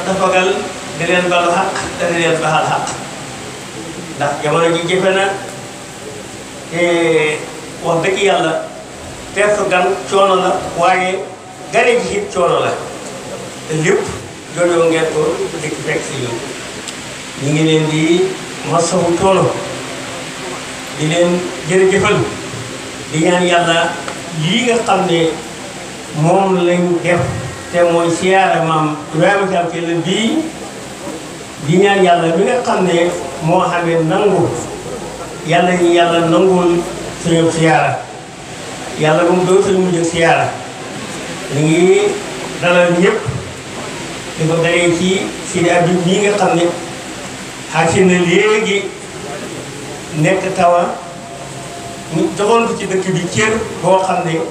tafagal di leen balu xaq te di leen baxal xaq ndax jamono ji jëfe na te wax dëgg yàlla teertu gan coono la waaye gane ji it coono la te lépp jooyoo ngeen ko dëkk fekk si ñun ñu ngi leen di masawu coono di leen jërëjëfal di ñaan yàlla lii nga xam ne moom lañ def te mooy siyaara maam Ibrahima Thiam Kell bii di ñaan yàlla mi nga xam ne moo xamee nangu yàlla ñu yàlla nangul suñu siyaara yàlla bu mu doon suñu mujj siyaara ñu ngi dalal ñëpp di ko daree ci Sidi Abib bii nga xam ne xaasi na léegi nekk tawa ñu joxoon ko ci dëkk bi cër boo xam ne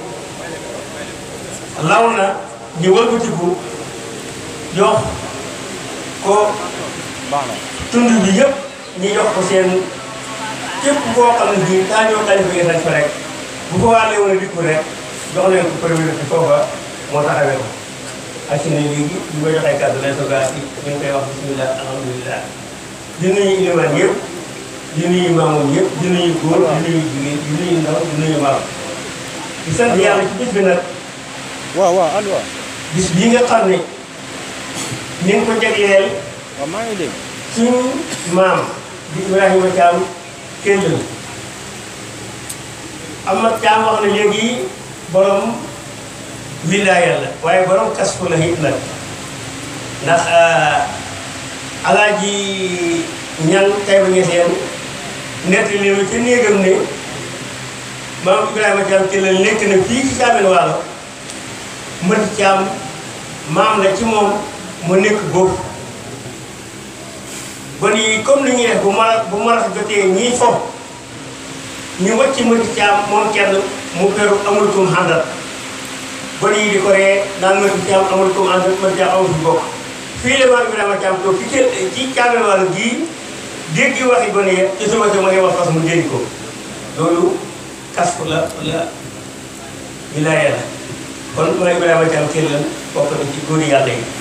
law na ñu wëlbatiku jox ko tund bi yëpp ñu jox ko seen képp koo xam ne bii daa ñoo xalifa yi nañ fa rek bu ko waa leewoon a dikku rek jox leen ko premier bi foofa moo taxawee ko ak si ne léegi ñu koy joxee kàddu lay sogaa si ñu ngi koy wax bismillah alhamdulilah di nuyu ilimaan yëpp di nuyu maamoom yëpp di nuyu góor di nuyu jigéen di nuyu ndaw di nuyu maam di sant yàlla ci bis bi nag waaw waaw allo waaw bis bii nga xam ne ni nga ko jagleel waaw maa ngi dégg suñu maam di Ibrahima Thiam Kell Amath Thiam wax na léegi borom wilaaya la waaye borom kasfu la it nag ndax alaaji ñan tay ba ñeseen nett li ma ca néegam ne maam Ibrahima Thiam Kell nekk na fii ci Thiamène Waalo mën Thiam maam la ci moom mu nekk góob bon yi comme ni ñuy def bu mara bu mara jotee ñii fo ñu wàcc mënti caam moom kenn mu peru amul kum àndal bon yi di ko ree naan mënti caam amul kum àndal mënti caam amul fi bokk fii la maam Ibrahima Caam toog ci kër ci Thiamène Waalo gii dégg waxi gone ya ci suba si mu ne wax fas mu jëriñ ko loolu kas la la wilaaya la kon maam Ibrahima Caam Kell la bokk na ci góori yàlla yi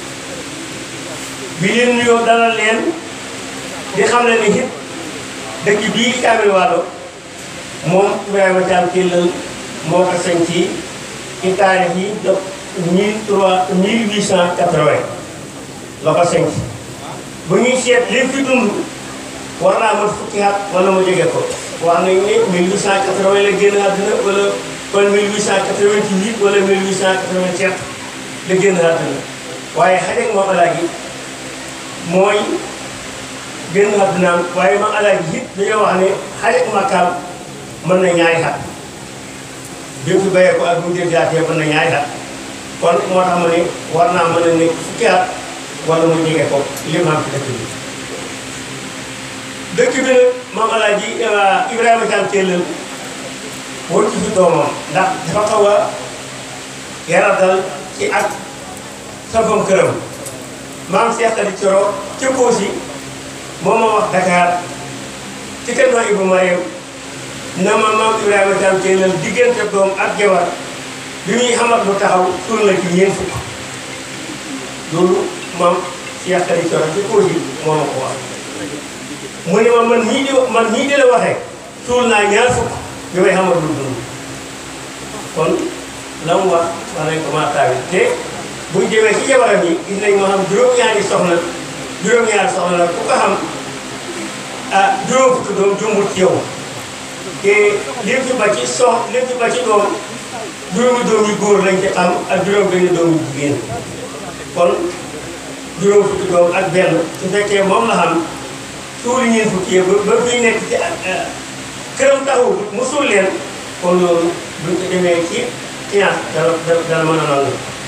bi leen nuyoo dalal leen di xam ne ni it dëkk bii Thiamène Waalo moom Ibrahima Thiam Kell moo ko sañ ci ci taarix yi donc mille trois mille huit cent quatre-vingt la ko sañ bu ñuy seet li fi dund war naa mat fukki at wala mu jege ko wax nañ ne mille huit cent quatre-vingt la génn àdduna wala kon mille huit cent quatre-vingt-huit wala mille huit cent quatre-vingt-sept la génn àdduna waaye xajeeg moom alaaji mooy génn àddunaam waaye ma alaaji it dañoo wax ne xarit makkaam mën na ñaari xat bi mu fi bayee ko ak bu mu jëgaatee mën na ñaari xat kon moo tax ma ne war naa mën a nekk fukki at wala mu jege ko li mu am ci dëkk bi dëkk bi nag maam alaaji Ibrahima Thiam Kell wër ci fi doomam ndax dafa xaw a yaradal ci ak safam këram maam Cheikh Adi Coro ca Koosi moom ma wax Dakar ci kenn waa Ibou Mariam na ma maam Ibrahima Thiam Kell diggante doom ak jabar bi muy xamat lu taxaw suul na ci ñeent fukk loolu maam Cheikh Adi Coro ca Koosi moo ma ko wax mu ne ma man ñii di man ñii di la waxee suul naa ñaar fukk bi may xamat lu dund kon la mu wax wax nañ ko maa taawi te buñ demee ci jabaram yi gis nañ moo xam juróom-ñaari soxna juróom-ñaari soxna la ku ko xam ah juróom fukki doom jumbul ci yow te lim ci ba ci sox lim ci ba ci doom juróomi doom yu góor lañ ci xam ak juróom benn doom yu jigéen kon juróom fukki doom ak benn su fekkee moom la xam suuli ñeen fukki ba ba fii nekk ci këram taxu mu suul leen kon loolu buñ ko demee ci science dana dana mën a nangu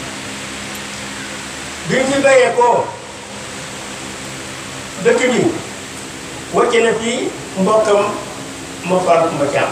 bi mu fi bayee koo dëkk bi wàcc na fi mbokkam moo faal Kumba Caam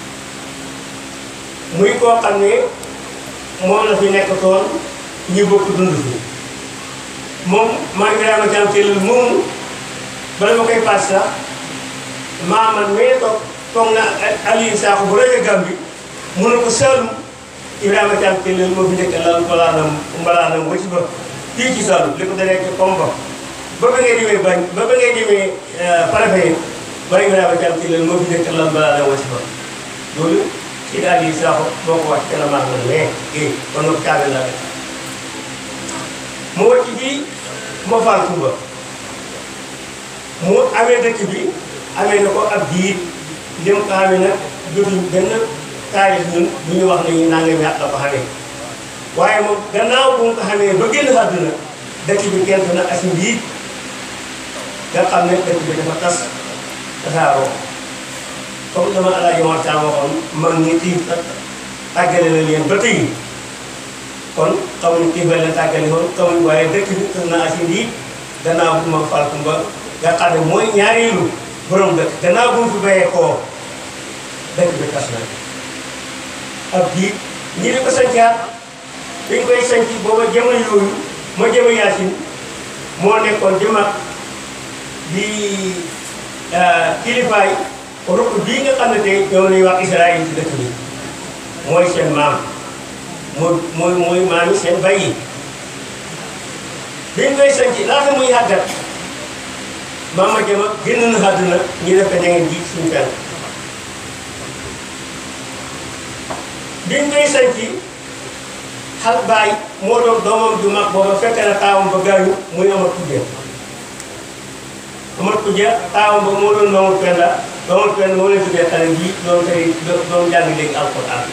muy koo xam ne moom la fi nekk toon ñu bokk dund fi moom maa Ibrahima Caam Kell moomu bala ma koy paas sax maa man mee toog toog na Aliou Sakho bu rajo Gàmbi mu ne ko Saalum Ibrahima Thiam Kell moo fi nekk lal mbalaanam mbalaanam wacc ba fii ci Saloum li ko dalee ci Kombo ba ba ngay demee bañ ba ba ngay demee préfet bàyyi nga daal jàmm ci leen moo fi nekk lan balaa la wasi fa loolu ci daal yi saako boo ko wax ci la maa ngi mais eh kon nag caabi laa def mu wàcc fii moo faal Kumba mu amee dëkk bi amee na ko ab diir lim ko amee nag jotuñ benn taarix ñun bu ñu wax ne ñu nangami at la ko xamee waaye moom gannaaw bu mu ko xamee ba génn àdduna dëkk bi kenn na asi mbiit nga xam ne dëkk bi dafa tas tasaaroo comme dama alaaji Mor Thiam waxoon mag ñi tii tàggale na leen ba tey kon xamuñ kii ba leen tàggale woon xamuñ waaye dëkk bi tas na asi mbiit gannaaw bu ma fal Kumba nga xam ne mooy ñaareelu borom dëkk gannaaw bu mu fi bayee koo dëkk bi tas na ab diit ñi di ko sancaat dañ koy sanc booba jamono yooyu ma jëma yaasin moo nekkoon di mag di kilifaay rukk bii nga xam ne tey ñoom lañuy wax Israël ci dëkk bi mooy seen maam mooy mooy mooy maam yi seen bay yi biñ koy sanc laata muy yàggat maam ma jëma génn na àdduna ñu def ko ña ngeen ji suñu fenn biñ koy sanc xal baay moo doon doomam ju mag booba fekk na taawam ba gaañu muy amat kujja amat kujja taawam ba moo doon doomam penda doomam penda moo leen tuddee xale bi doon tey doon jàng léegi alquran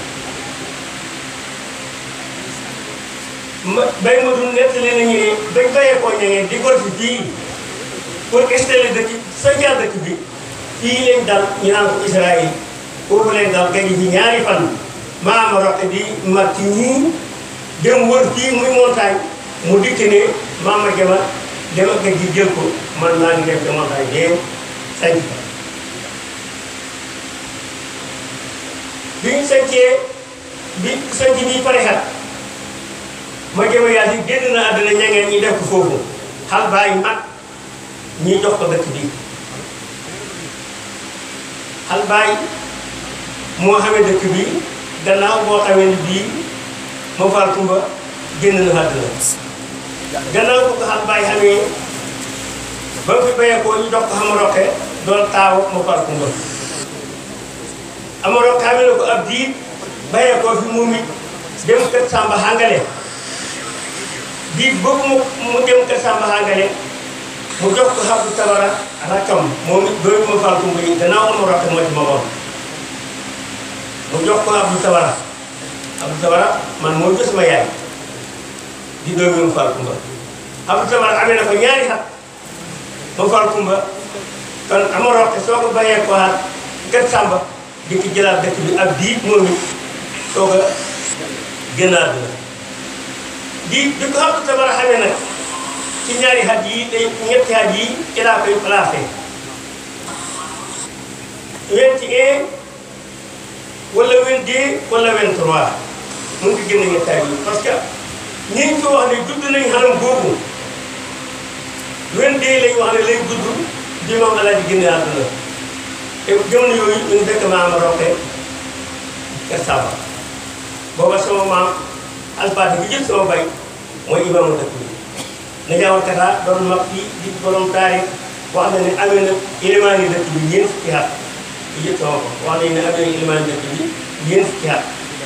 ma bay ma dun nettali nañu ne dañ bayee koo ñangeen di gor fi fii pour installer dëkk sancaar dëkk bi fii lañ dal ñu naan ko Israël foofu leen dal gañi fi ñaari fan maama roqe di mag ci ñii dem wër fii muy montagne mu dikk ne maama jama dem ak gi jël ko man maa ngi dem ci montagne bee sanc fa bi ñu sancee bi sanc bi pare xat ma jama yaa si génn na àddina ñangeen ñi def ko foofu xal bàyyi mag ñi jox ko dëkk bi xal bàyyi moo xamee dëkk bi gannaaw boo xamee ni bii ma faal Kumba génn na àdduna gannaaw bu ko xam bàyyi xamee ba mu fi bayee ko ñu jox ko xama roqe doon taaw ma faal Kumba ama roqe xamee na ko ab diit bayee ko fi moom it dem kër Samba Hangale diit boobu mu mu dem kër Samba Hangale mu jox ko xam bu tabara rakkam moom it dooyu ma faal Kumba yi gannaaw ama roqe moo ci ma woon mu jox ko Abdou Tabara Abdou Tabara man moo gis ma yaay di doomi mu Fall Kumba Abdou Tabara amee na ko ñaari xat mu Fall Kumba kon ama roqe soo ko bayee ko xaat kër Samba di ko jëlaat dëkk bi ab diit moom it soo ko génnaat la diit bi ko Abdou Tabara xamee nag ci ñaari xat yi day ñetti xat yi ci laa koy placé vingt et un wala 22 wala 23 mu ngi génne ñettaay yi parce que ñi ñu ko wax ne judd nañ xanam boobu 22 lañ wax ne lay judd bi moom la di génne àdduna te jamono yooyu ñu ngi dëkk maama roqe kër Saba booba sama maam alphaati bi jël sama bay mooy imaamu dëkk bi na jaawal kata doon mag fii di borom taarix wax na ne amee na élément yi dëkk bi ñeent fukki at di jël sama ko wax nañu ne amee na élément yi dëkk bi ñeent fukki at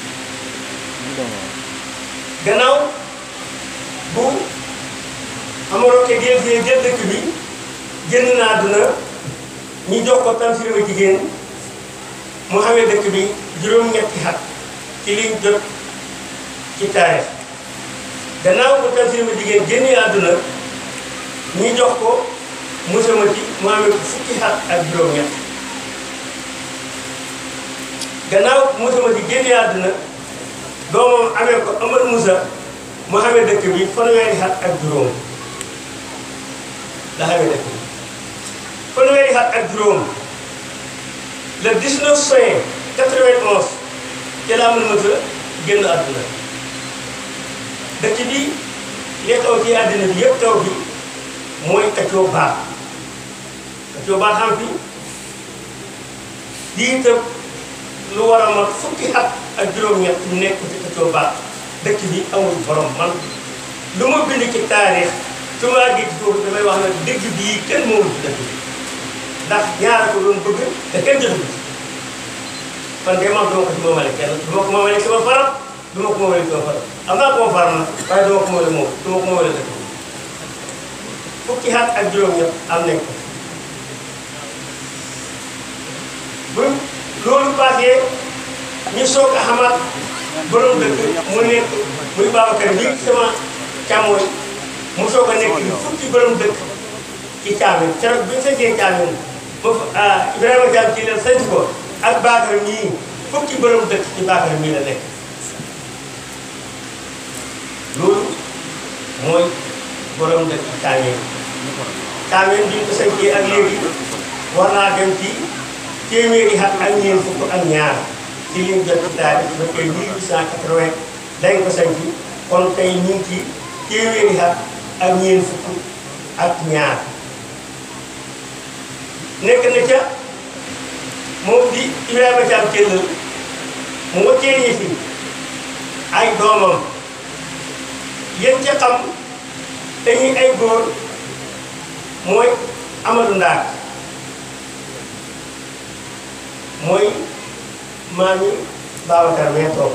gannaaw bu amaroke jël fii jël dëkk bi génn na àdduna ñu jox ko Tamsir ma jigéen mu xamee dëkk bi juróom-ñetti xat ci liñ jot ci taarix gannaaw bu Tamsir ma jigéen génnee àdduna ñu jox ko Moussa Mati mu amee ko fukki xat ak juróom-ñett gannaaw Moussa Mati génnee àdduna doomam amee ko Amar Moussa mu xamee dëkk bi fanweeri xat ak juróom la xamee dëkk bi fanweeri xat ak juróom le 19 juin 91 ci la Amar Moussa génn àdduna dëkk bi li taw ci àddina bi yëpp taw bi mooy kaccoo baax kaccoo baax xam fi di itam lu war a mat fukki at ak juróom-ñett nekk ci kaccoo baax dëkk bi amul borom man lu ma bind ci taarix su ma àggee ci foofu damay wax ne dëgg bii kenn moomu ci dëkk bi ndax ñaara ko doon bëgg te kenn jotu ci man de man duma ko ci moomale kenn du ma ko moomale sama faram du ma ko moomale sama faram am naa koo faram nag waaye du ma ko moomale moom du ma ko moomale dëkk bi fukki at ak juróom-ñett am nañ ko bu loolu passé ñu soog a xamaat borom dëkk mu nekk muy Babacar bi sama càmmooñ mu soog a nekk fukki borom dëkk ci caamin keroog bi ñu sañcee caamin ba Ibrahima Thiam ci leen sañc ko ak Bakar mii fukki borom dëkk ci Bakar mii la nekk loolu mooy borom dëkk ci caamin caamin bi ñu ko sañcee ak léegi war naa dem ci téeméeri at ak ñeent fukk ak ñaar ci liñ jot ci taarix ba tey 1880 dañ ko sañc kon tey ñu ngi ci téeméeri at ak ñeent fukk ak ñaar nekk na ca moom di Ibrahima Thiam Thiel mu wëccee ñi fi ay doomam yéen ca xam te ñuy ay góor mooy Amadou Ndaak mooy maami Babacar mee toog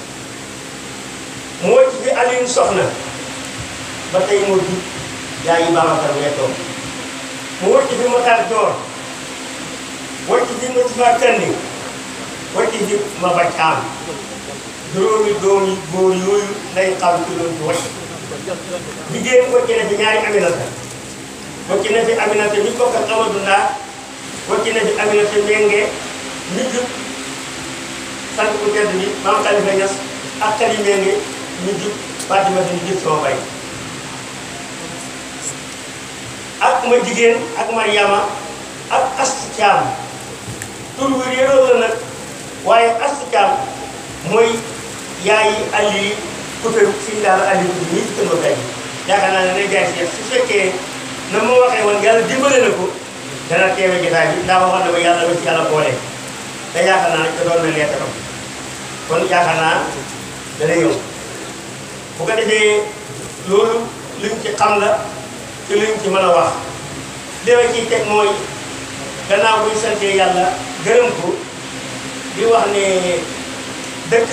moo ci fi Alioune Soxna ba tey moo jub yaayi Babacar mee toog mu wëcc fi Matar Joor wëcc fi Moustapha Kandi wëcc fi ma ba caam juróomi doom yi góor yooyu lay xam ci loolu ci wëcc jigéen wëcc na fi ñaari Aminata wëcc na fi Aminata mi bokk ak Amadou Ndaa wëcc na fi Aminata Menge mi jub sant bu tedd bi maam Khalifa Niass ak Kali Menge mi jub Fatimata mi jub sama bay ak ma jigéen ak Mariama ak Astu Caam tur wi réeroo la nag waaye Astu Caam mooy yaayi Aliou Couture suñu daal Aliou Couture ñii ci kër ba gay yaakaar naa ne day jaay si su fekkee na ma waxee woon yàlla dimbale na ko dana teewe jotaay bi ndax waxoon na ma yàlla ba ci yàlla boole te yaakaar naa ne doon na leetaram kon yaakaar naa dana ñëw bu ko defee loolu luñ ci xam la ci luñ ci mën a wax li ma ciy teg mooy gannaaw buñ santee yàlla gërëm ko di wax ne dëkk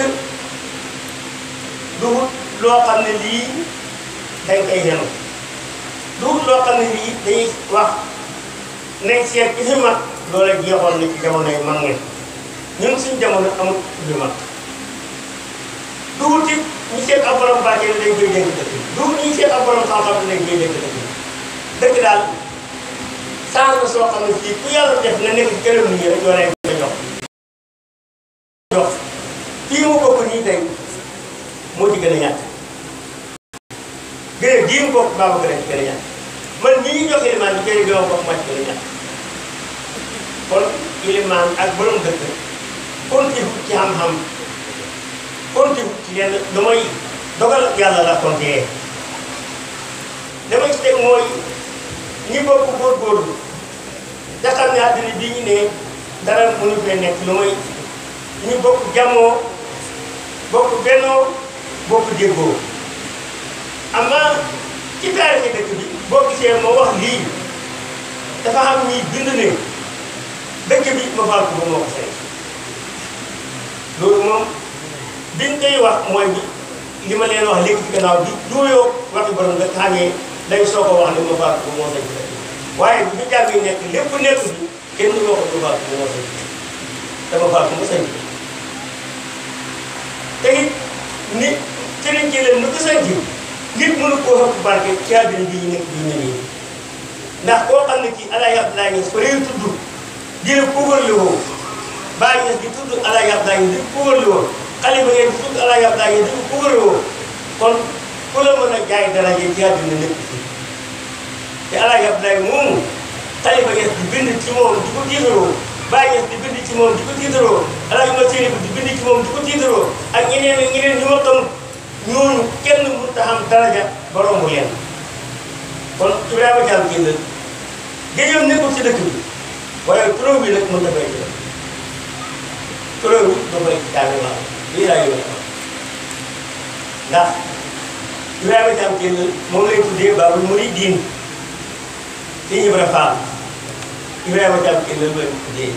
duhut loo xam ne lii dañ koy yenu duhut loo xam ne lii dañuy wax nañ seet ci fi mag loola jeexoon na ci jamono yi mag ngeen ñun suñ jamono amul fi mag duhut it ñu seet ab borom barke ne dañ koy dénk dëkk duhut ñu seet ab borom xam-xam ne dañ koy dénk dëkk dëkk daal saa na soo xam ne fii ku yàlla def nga nekk gërëm nit ñi rek yoo lay ko jox jox fii mu bokk nii tey moo ci gën a ñàkk gën a gii mu bokk baa gën a ci gën a ñàkk man ñi ñu jox ilimaan bi jëri bi ma bokk maa ci gën a ñàkk kon ilimaan ak borom dëkk kontiwut ci xam-xam kontiwut ci lenn lu may dogal yàlla la kontee dama ci teg mooy ñi bokk góorgóorlu te xam ne àddina bi ñu ne dara mënu fee nekk lu may ñu bokk jàmmoo bokk bennoo bokk déggoo amaa ci taarixi dëkk bi boo gisee ma wax lii dafa xam ñuy bind ne dëkk bi ma faal ko ba moo ko seen loolu moom biñ koy wax mooy bi li ma leen wax léegi ci gannaaw bi duuyoo waxi borom nga xamee dañ soo ko wax ne ma faal ko ba moo seen waaye bi jàmm yi nekk lépp nekk bi kenn du wax ma faal ko ba moo seen dama faal ko ma seen te it nit sëriñ ci leen nu ko seen nit mënu koo xëpp barke ci àddina bi ñu nekk bi ñu nii ndax koo xam ne kii Alaaji Abdoulaye Niass fa lay tudd di la puugarli woo Baye Niass di tudd Alaaji Abdoulaye Niass di ko puugarli woo xalifa ngeen di tudd Alaaji Abdoulaye Niass di ko puugarli woo kon ku la mën a jaay daraje ci àddina nekk fii te Alaaji Abdoulaye moomu xalifa Niass di bind ci moom di ko tiitaroo Baye Niass di bind ci moom di ko tiitaroo Alaaji Masiri di bind ci moom di ko tiitaroo ak ñeneen ak ñeneen ñu ma xam ñooñu kenn mënut a xam daraja ba romb leen kon Ibrahima Thiam Thiel géejam nekkul ci dëkk bi waaye turam bi nag mën na fay jël turam bi da koy daane waaw lii laa yóbbu ndax Ibrahima Thiam Kell moom lay tuddee Baabul Muridiin si Ibra Fall Ibrahima Thiam Kell la lay tuddee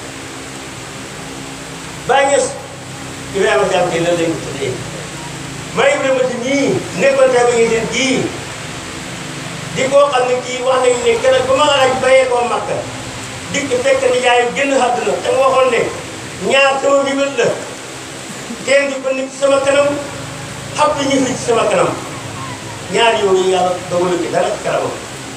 Baay Ñas Ibrahima Thiam Kell la lay tuddee maa Ibrahima si nii nekkoon tamit ngi seen kii di koo xam ne kii wax nañu ne keroog ba ma alaaj bayee koo Makka dikk fekk ni yaayam génn àdduna te nga waxoon ne ñaar sama bibal la kenn di ko nit ci sama kanam xam ñu fi ci sama kanam ñaar yooyu yàlla dogalu ci dara ci kanamam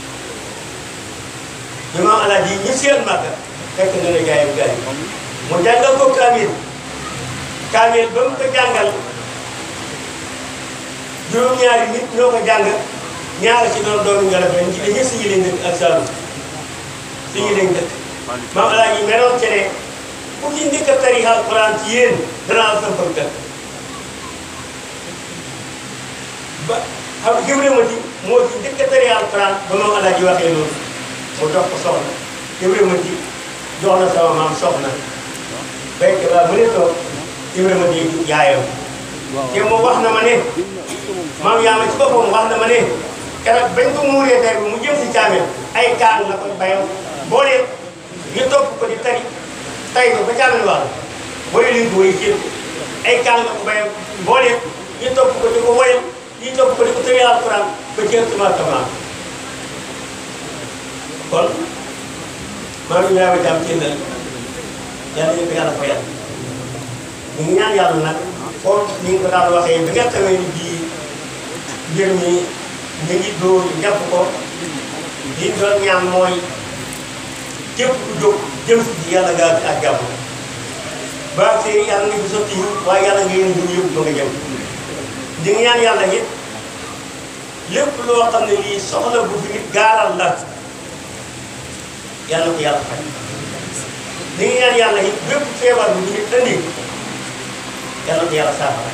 bi ma alaaj yi ñu seen Makka fekk na ne yaayam gaañ mu jàngal ko kaamil kaamil ba mu ko jàngal juróom-ñaari nit ñoo ko jàng ñaari ci doon doomu nga defee ci dañuy suñu leen dëkk ak Saalum suñu leen dëkk maam alaa ji meloon ci ne ku ci njëkk a tari alquran ci yéen danaa la sampal kër ba xam nga Ibrahima ji moo ci njëkk a tari alquran ba maam alaa ji waxee loolu mu jox ko soxna Ibrahima ji jox na sama maam soxna béykat ba mu ne toog Ibrahima ji yaayam te moom wax na ma ne maam yaa ma ci boppam wax na ma ne keroog bañ ko muuree tey mu jëm si caamee ay kaan la koy bayam boole ñu topp ko di tari tay ba caamee wax booy liñ ko woy jéem ay kaan la ko bayam boole ñu topp ko di ko woyal ñu topp ko di ko tëri alquran ba jéem sama tamaa kon maam Ibrahima Thiam ci la yàlla ñu ko yàlla fayal ñu ngi ñaan yàlla nag foofu ni nga ko daan waxee bi nga xamee ni bii mbir mi ñu ngi dóor jàpp ko li ñu doon ñaan mooy képp ku jóg jëm si ji yàlla gaa ak jàmm ba see yàlla nga fi sotti waaye yàlla nga yéen ñu yëpp ba nga jëm di nga ñaan yàlla it lépp loo xam ne lii soxla bu fi nit gaaral la yàlla ko yàlla faj di nga ñaan yàlla it bépp feebar bu fi nit andi yàlla ko yàlla saafara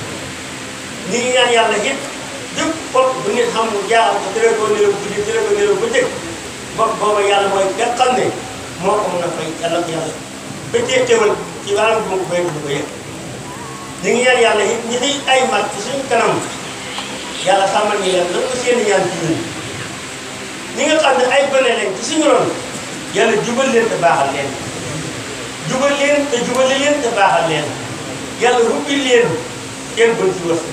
ni ngi ñaan yàlla it jëpp bopp bu nit xam mu jaaxal ko tëre ko nelaw guddi tëre ko nelaw bëccëg bopp booba yàlla mooy nga xam ne moo ko mën a fay yàlla ko yàlla bëccëg teewal ci wàllum bu ma ko béy du ko yëg ni ngi ñaan yàlla it ñi di ay mag ci suñu kanam yàlla xamal ñu leen lan ko seen ñaan ci ñun ñi nga xam ne ay gone lañ ci suñu ron yàlla jubal leen te baaxal leen jubal leen te jubale leen te baaxal leen yàlla rubbi leen kenn bën ci wërsëg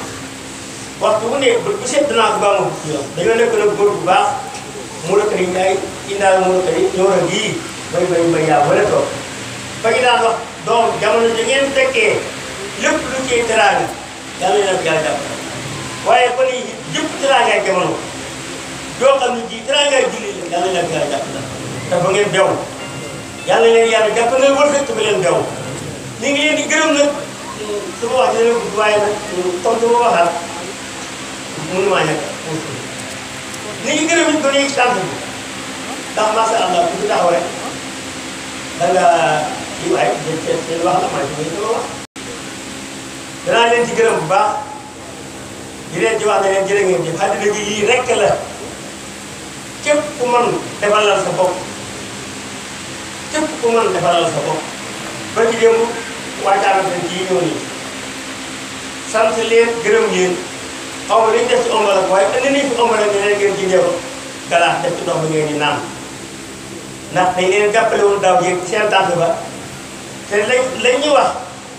waxtu bu ne bët bu set danaa ko baa ma ci yoon dañoo nekk nag góor bu baax mu rëkk ni ay indaal mu rëkk ni ñëw na gii bay bay bay yaa wala toog fa ñu daan wax doom jamono ji ngeen fekkee lépp lu ciy teraanga yàlla leen yàlla jàpp waaye ba ni jëpp teraangaay jamono doo xam ne ji teraangaay julli la yàlla leen yàlla jàpp na dafa ngeen bew yàlla leen yàlla jàpp na wërsëg te ba leen bew ñu ngi leen di gërëm nag su ma wax dina gudd waaye nag comme su ma waxaat mënu maa ñàkk ñu ngi gërëm it ba léegi sant bi ndax macha allah ku ci taxaw rek da nga kii waaye seen seen wax la maa ngi ciy wax. danaa leen ci gërëm bu baax di leen ci wax ne leen jërë ngeen jëf àddina bi lii rek la képp ku mën defalal sa bopp képp ku mën defalal sa bopp. ba ci démb waajtaana fen ci ñëw nii sant leen gërëm leen xaw ma li ñu def ci ombal ak waaye indi nañ fi ombal ak ne ngeen ci def galaas def ci ndox mi ngeen di naan ndax dañ leen jàppale woon daaw jéeg seen tànk ba te lañ lañ ñuy wax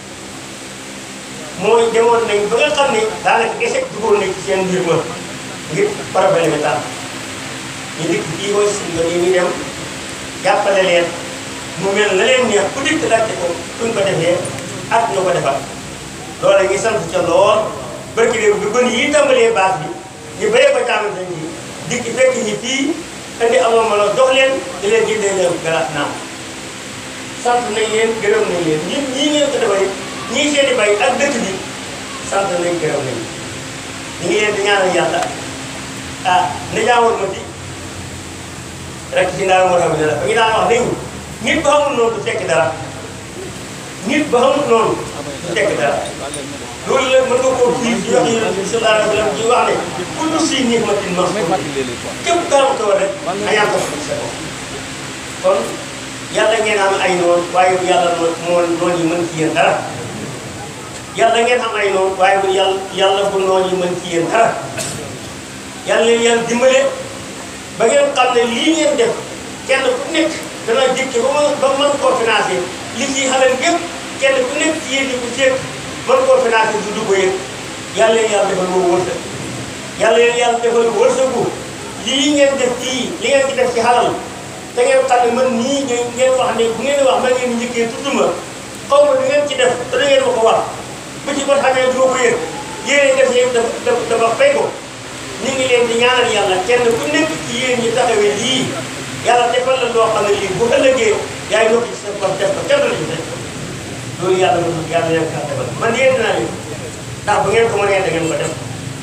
mooy demoon nañ ba nga xam ne daanaka échec duggoon nañ ci seen mbir ma ngir problème bi tànk ñu dikk fii mooy si nga ñu dem jàppale leen mu mel na leen neex ku dikk laajte ko kuñ ko defee ak ñu ko defal loolu ñu sant ca lool barki réew bi gën yi tàmbalee baax bi ñu bëree ko caaman sañ ji dikk fekk ñi fii indi amoon ma la jox leen di leen jëndee leen galaas naan sant nañ leen gërëm nañ leen ñun ñii ngeen ko defal ñii seeni bay ak dëkk bi sant nañ gërëm nañ ñu ngi leen di ñaanal yàlla ah na jaawoon ma di rek si ndaal moo tax ne la ba ñu daan wax nañu nit ba xamul noonu du tekki dara nit ba xamul noonu du tekki dara loolu la mën nga koo fii ci wax yi sallallahu alayhi wa sallam ci wax ne kullu si nihmatin mahmud képp gaaw ko rek añaan ko sa bopp kon yàlla ngeen am ay noonu waaye yàlla moo moo noonu yi mën ci yéen dara yàlla ngeen am ay noonu waaye bu yàlla yàlla bu noonu yi mën ci yéen dara yàlla leen yàlla dimbale ba ngeen xam ne lii ngeen def kenn ku nekk dana jëkke ba mën ba mën koo financé li ci xalal yëpp kenn ku nekk ci yéen ñi ko seet mën koo financé du dugg yëpp yàlla leen yàlla defal woo wërsëg yàlla leen yàlla defal wërsëgu lii ngeen def fii li ngeen ci def ci xalal te ngeen xam ne man nii ngeen ngeen wax ne bu ngeen wax ma ngeen njëkkee tudd ma xaw ma li ngeen ci def te da ngeen ma ko wax bu ci kon xamee du ma ko yëg yéen def yëpp dafa dafa fay ko ñu ngi leen di ñaanal yàlla kenn ku nekk ci yéen ñi taxawee lii yàlla defal la loo xam ne lii bu ëllëgee yaay nokk ci sa bopp def ko kenn du la ci def loolu yàlla moom yàlla leen kaa defal man yéen naa leen ndax bu ngeen ko mënee da ngeen ko def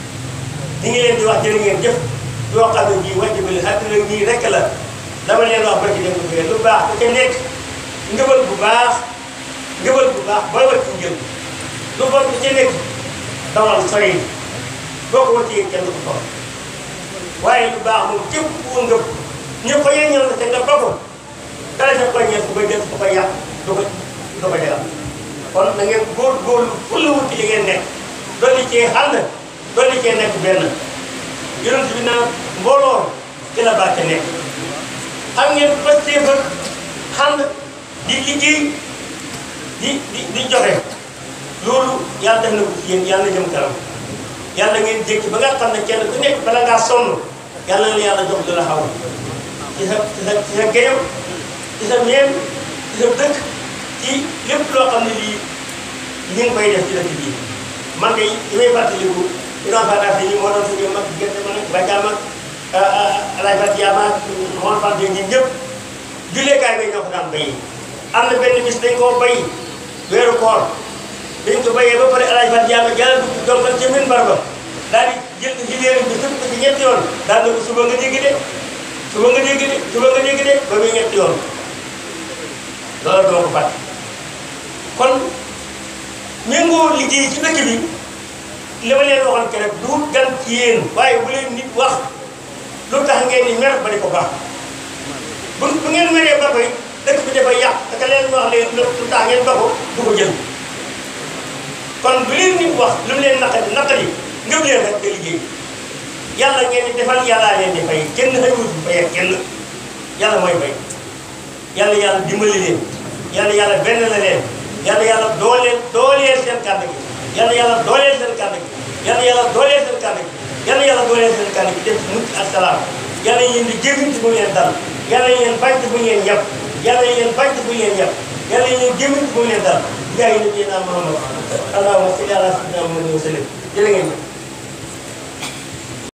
ñu ngi leen di wax jërë ngeen jëf yoo xam ne bii wàcc bi àddina nii rek la dama leen wax ba ci dem ko lu baax ku ca nekk ngëbal bu baax ngëbal bu baax booy wàcc njël lu bon ku ca nekk dawal sori boo ko wàccee kenn du ko xool waaye lu baax moom képp ku ngëb ñu ko yéen ñëw na te nga ba ko dara sa koy ñeent ko jël ko koy yàq du ko du ko jagal kon na ngeen góor góorlu fu la wuti li ngeen nekk dolli cee ànd dolli cee nekk benn yonent bi naan mbooloo ci la barke nekk xam ngeen pastee ba ànd di liggéey di di di joxe loolu yàlla def na ko ci yéen yàlla na jëm kanam yàlla ngeen jékki ba nga xam ne kenn ku nekk bala ngaa sonn yàlla na yàlla jox lu la xaw ci sa ci sa ci sa géyam ci sa meen ci sa dëkk ci lépp loo xam ne lii ñu ngi koy def ci dëkk bii man de li may fàttaliku Ibrahima Fada yi moo doon suñu mag gerte ma nag Badiama Alaye Fatiama Mawal Fade ñun ñëpp julleekaay bi ñoo ko daan béyi. am na benn bis dañ koo béy weeru koor dañ ko béyee ba pare Alaye Fatiama jàllale ko donkal ca minbar ba daal di jël gileer bi sëpp ko ci ñetti yoon daal na ko suba nga dégg de suba nga dégg de suba nga dégg de ba muy ñetti yoon loolu doo ko fàtte kon méngoo liggéey ci dëkk bi. li ma leen waxoon ke rek du gan ci yéen waaye bu leen nit wax lu tax ngeen di mer ba di ko baax bu bu ngeen meree ba koy dëkk bi dafay yàq te ka leen wax leen lu tax ngeen ba ko du ko jël kon bu leen nit wax lu mu leen naqari naqari ngëm leen rek nga liggéey yàlla ngeen di defal yàllaa leen di fay kenn xëyul fay ak kenn yàlla mooy fay yàlla yàlla dimbali leen yàlla yàlla benn la leen yàlla yàlla dooleel dooleel seen kàddu gi yàlla yàlla dooleel seen kàddu gi yàlla yàlla dooleel seen kàddu gi yàlla yàlla dooleel seen kàddu gi def mucc ak salaam yàlla yéen di jéem ci bu ngeen dal yàlla yéen bañ ci bu ngeen yàpp yàlla yéen bañ ci bu ngeen yàpp yàlla yéen jéem ci bu ngeen dal jaay nabi naa Muhammad allahumma salli ala sayyidina Muhammad wa sallim jërë ngeen